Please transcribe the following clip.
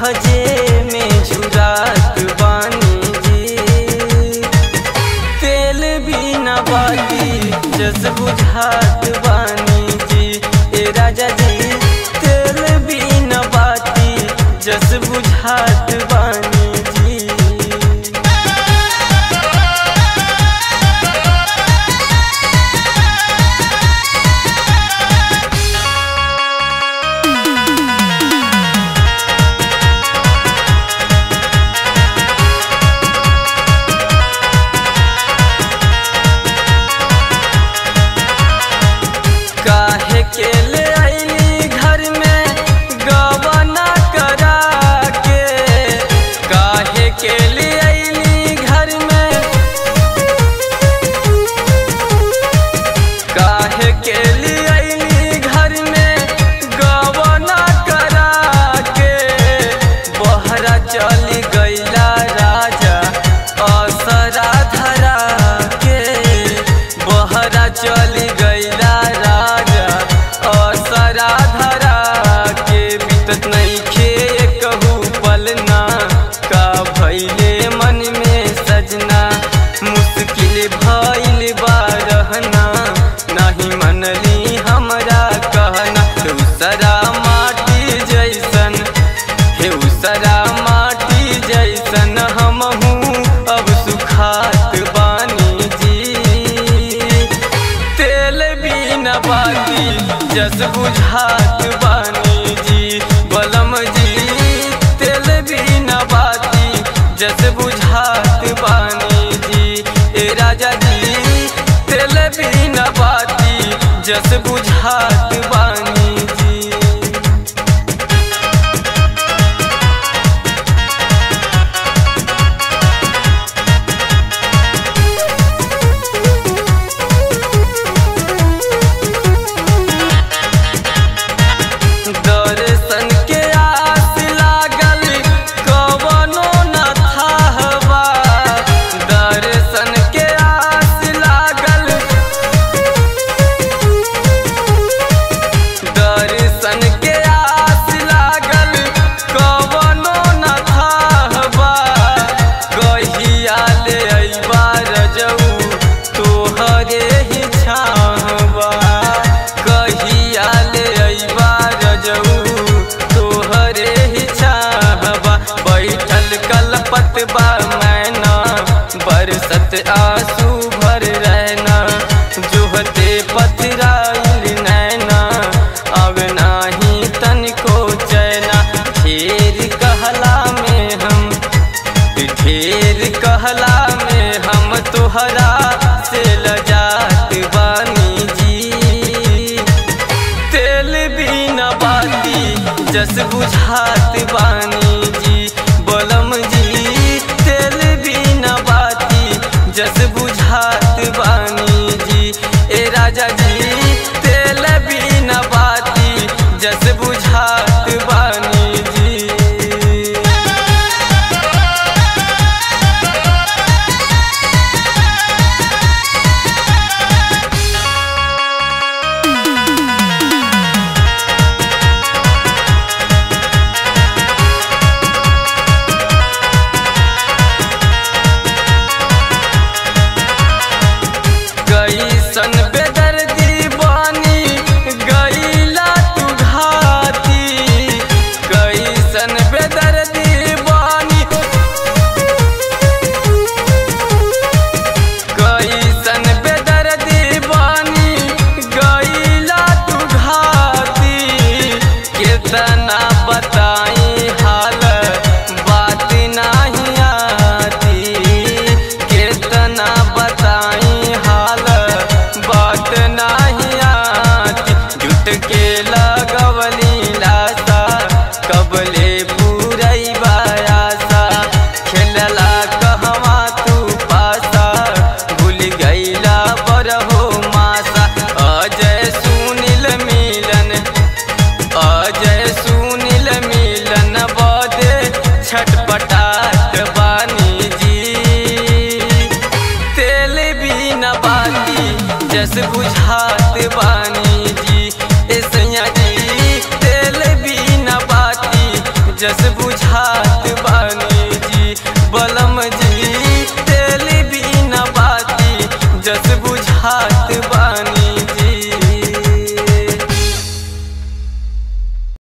सहजे में झुरात बानी जी तेल बिना बाती जस बुझात बानी जी ए राजा जी तेल बिना बाती जस बुझात बानी जी काहे के ले आईली घर में गवना करा के काहे के ले आईली घर में काहे के ले आईली घर में गवना करा के बहरा चली गईला राजा असरा धरा के बहरा चली गईला राजा असरा धरा के बीतत नहीं खे कहू पलना का भैले मन में सजना मुश्किल भइल बा रहना नहीं मनली हमरा कहना दूसरा माटी जैसन हे उसरा माटी जैसन हमहू अब सुखात बानी जी तेल बिना बाती जस बुझात बानी जी बलम जी तेल बिना बाती जस बुझात बानी जी ए राजा जी तेल बिना बाती जस बुझात बानी जी दर्शन के आस लागल कवनो न थाहबा दर्शन के आस लागल दर्शन के आस लागल कवनो न थाहबा कहिया ले अइबा रजऊ तोहरे ही छाहबा कहिया ले अइबा रजऊ तोहरे ही छाहबा बैठल कलपत बा मैना बरसत आंसू भर रहना जोहते पथराइल नैना अब नाही तनिको चैना ढेर कहला में हम ढेर कहला में हम तोहरा से लजात बानी जी तेल बिना बाती जस बुझात बानी जी बलम जी तेल बिना बाती जस बुझात बानी जी ए राजा जी तेल बिना बाती जस बुझात बानी जी कैसन बेदर्दी बानी गईला तू घाती कैसन बेदर्दी बानी कैसन बेदर्दी बानी गईला तू घाती कितना बताई हाल बात नहीं आती कितना बताई हाल बात नहीं आती जुट के लगवली लासा कबले पूरई बायासा खेलला कहवा तू पासा भूल गईला बरहो मासा अजय सुनील मिलन अजय सुनील मिलन बदे छटपटाट बानी जी तेल बिना बाती जस बुझात बानी जी ए सैया जी तेल बिना बाती जस बुझा खात बा